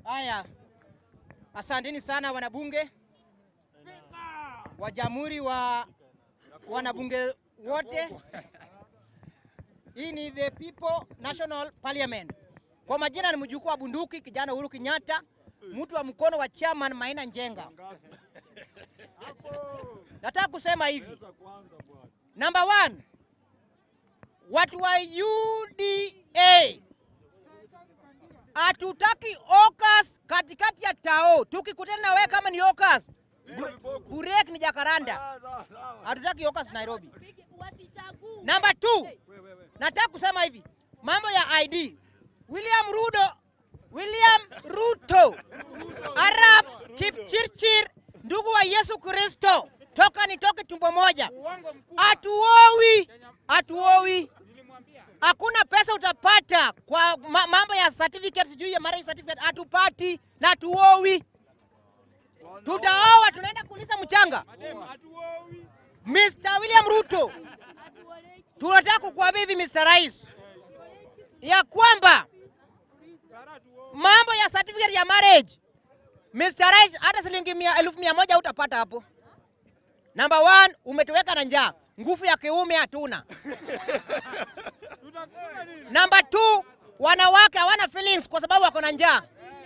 Haya, asanteni sana wanabunge wa jamhuri wa wanabunge wote. Hii ni the People National Parliament. Kwa majina ni mjukuu wa bunduki kijana Uhuru Kenyatta, mtu wa mkono wa chairman Maina Njenga. Nataka kusema hivi, number one, watu wa UDA hatutaki okas katikati ya tao. Tukikutana na wewe kama ni okas, burek ni Jakaranda. Hatutaki okas Nairobi. Wasichague. Number two, nataka kusema hivi, mambo ya ID. William Ruto, William Ruto, Arab Kipchirchir, ndugu wa Yesu Kristo, toka nitoke tumbo moja. Hatuowi, hatuowi. Hakuna pesa utapata kwa ma mambo ya certificate, sijui ya marriage certificate, hatupati na hatuowi. Tutaoa, tunaenda kuuliza mchanga. Mr. William Ruto, tunataka kukuambia hivi Mr. Rais, ya kwamba mambo ya certificate ya marriage, Mr. Rais, hata shilingi mia, elfu mia moja utapata hapo. Number one, umetuweka na njaa, nguvu ya kiume hatuna. Number two, wanawake hawana feelings kwa sababu wako na njaa.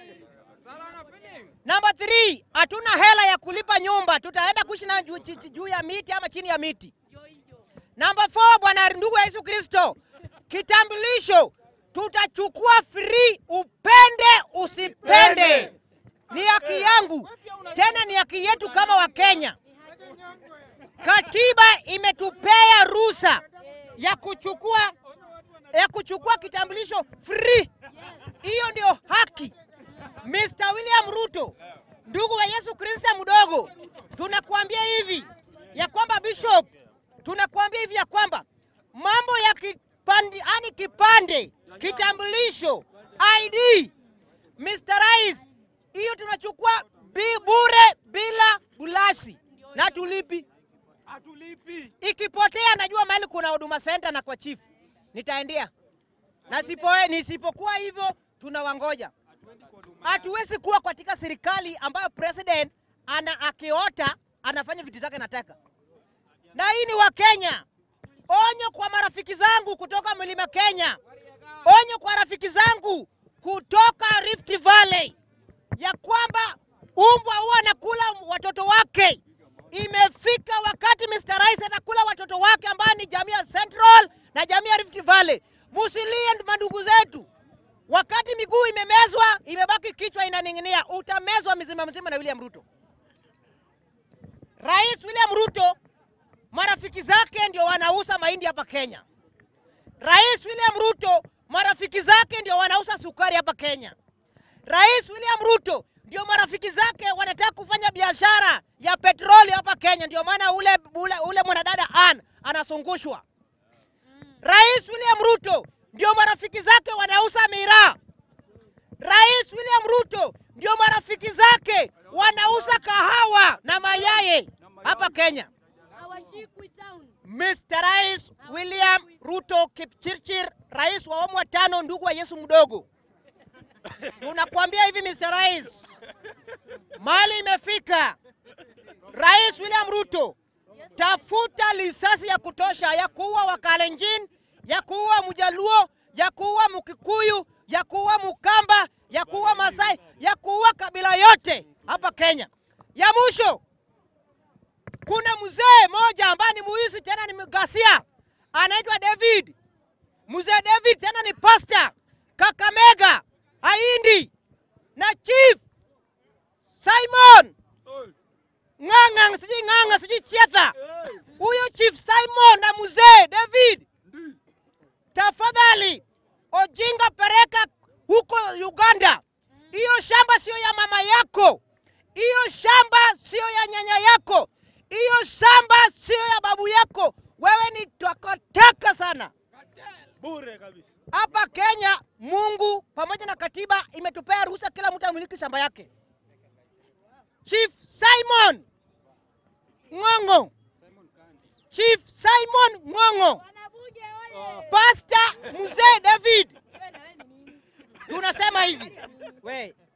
Number three, hatuna hela ya kulipa nyumba, tutaenda kuishi na juu, juu, juu ya miti ama chini ya miti. Number four, bwana ndugu ya Yesu Kristo, kitambulisho tutachukua free, upende usipende, ni haki yangu, tena ni haki yetu kama Wakenya. Katiba imetupea ruhusa ya kuchukua ya kuchukua kitambulisho free. Hiyo ndio haki. Mr. William Ruto, ndugu wa Yesu Kristo mdogo, tunakuambia hivi ya kwamba Bishop, tunakuambia hivi ya kwamba mambo ya kipande, ani kipande, kitambulisho, ID, Mr. Rais, hiyo tunachukua bi bure bila bulasi na tulipi. Ikipotea najua mahali kuna huduma center na kwa chief nitaendea, na sipo, nisipokuwa hivyo tunawangoja. Hatuwezi kuwa katika serikali ambayo president ana akiota anafanya vitu zake nataka, na hii ni Wakenya. Onyo kwa marafiki zangu kutoka mlima Kenya, onyo kwa rafiki zangu kutoka Rift Valley ya kwamba umbwa huwa anakula watoto wake. Imefika wakati Mr. Rais atakula watoto wake ambao ni jamii ya Central na jamii ya Rift Valley. Musilie mandugu zetu, wakati miguu imemezwa, imebaki kichwa inaning'inia, utamezwa mzima mzima na William Ruto. Rais William Ruto, marafiki zake ndio wanauza mahindi hapa Kenya. Rais William Ruto, marafiki zake ndio wanauza sukari hapa Kenya. Rais William Ruto ndio marafiki zake wanataka kufanya biashara ya petroli hapa Kenya, ndio maana ule, ule, ule mwanadada Ann anazungushwa. Rais William Ruto ndio marafiki zake wanauza miraa. Rais William Ruto ndio marafiki zake wanauza kahawa na mayai hapa Kenya. Hawashikwi town. Mr. Rais William Ruto Kipchirchir, rais wa awamu wa tano, ndugu wa Yesu mdogo, tunakuambia hivi Mr. Rais, mali imefika. Rais William Ruto, tafuta lisasi ya kutosha ya kuua Wakalenjin, ya kuua Mjaluo, ya kuua Mkikuyu, ya kuua Mkamba, ya kuua Masai, ya kuua kabila yote hapa Kenya. Ya mwisho, kuna mzee moja ambaye ni muizi tena ni mgasia, anaitwa David. Mzee David tena ni pasta Kakamega, Haindi na Chief Simon Ng'ang'a, sijui Ng'ang'a, sijui Chetha. Huyo Chief Simon na mzee David, tafadhali Ojinga, pereka huko Uganda. Hiyo shamba sio ya mama yako, hiyo shamba sio ya nyanya yako, hiyo shamba sio ya babu yako. Wewe ni takataka sana. bure kabisa. Hapa Kenya, Mungu pamoja na katiba imetupea ruhusa kila mtu amiliki shamba yake. Chief Simon Ng'ong'o, Chief Simon Ng'ong'o, Wanabunge oye! Pastor Mzee David, Wewe na wewe ni nini? tunasema hivi we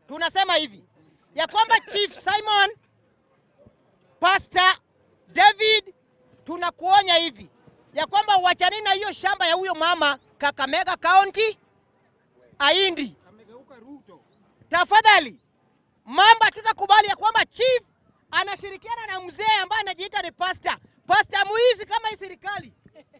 tunasema hivi ya kwamba Chief Simon, Pastor David, tunakuonya hivi ya kwamba wachanini na hiyo shamba ya huyo mama Kakamega County Aindi. Tafadhali mamba, tutakubali ya kwamba chief anashirikiana na mzee ambaye anajiita ni pastor. Pastor muizi kama hii serikali.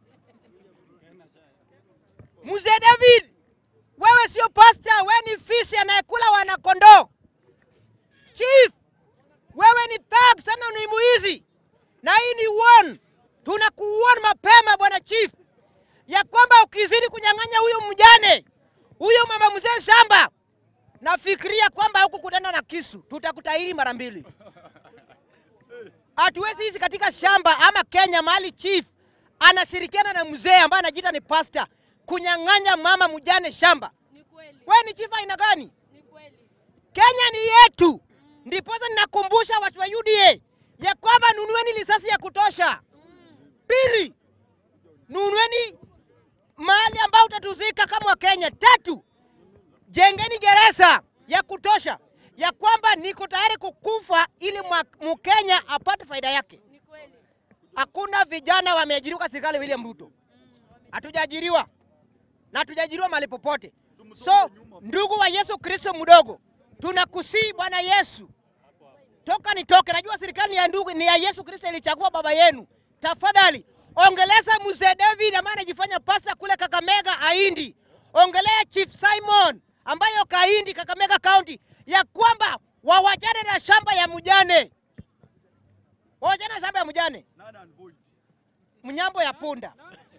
Mzee David, wewe sio pastor, wewe ni fisi anayekula wanakondoo. Chief, wewe ni thug sana, ni muizi na hii ni one. Tunakuona mapema bwana chief, ya kwamba ukizidi kunyang'anya huyo mjane huyo mama mzee shamba, nafikiria kwamba hukukutana na kisu, tutakutahiri mara mbili. Hatuwezi hizi katika shamba ama Kenya mahali chief anashirikiana na mzee ambaye anajiita ni pastor kunyang'anya mama mjane shamba. Ni kweli. We ni chief aina gani? Ni kweli. Kenya ni yetu. Ndiposa ninakumbusha watu wa UDA ya kwamba nunueni risasi ya kutosha. Pili, nunueni mahali ambao utatuzika kama Wakenya. Tatu, jengeni gereza ya kutosha ya kwamba niko tayari kukufa ili mwa- Mkenya apate faida yake. Ni kweli. Hakuna vijana wameajiriwa kwa serikali ya William Ruto, hatujaajiriwa na hatujaajiriwa mahali popote. So ndugu wa Yesu Kristo mdogo, tunakusii Bwana Yesu, toka nitoke. Najua serikali ni ya ndugu ni ya Yesu Kristo, ilichagua baba yenu. Tafadhali ongeleza mzee David ambaye anajifanya pasta kule Kakamega Aindi, ongelea Chief Simon ambaye yuko Aindi Kakamega County, ya kwamba wawachane na shamba ya mjane, wawachane na shamba ya mjane, mnyambo ya punda.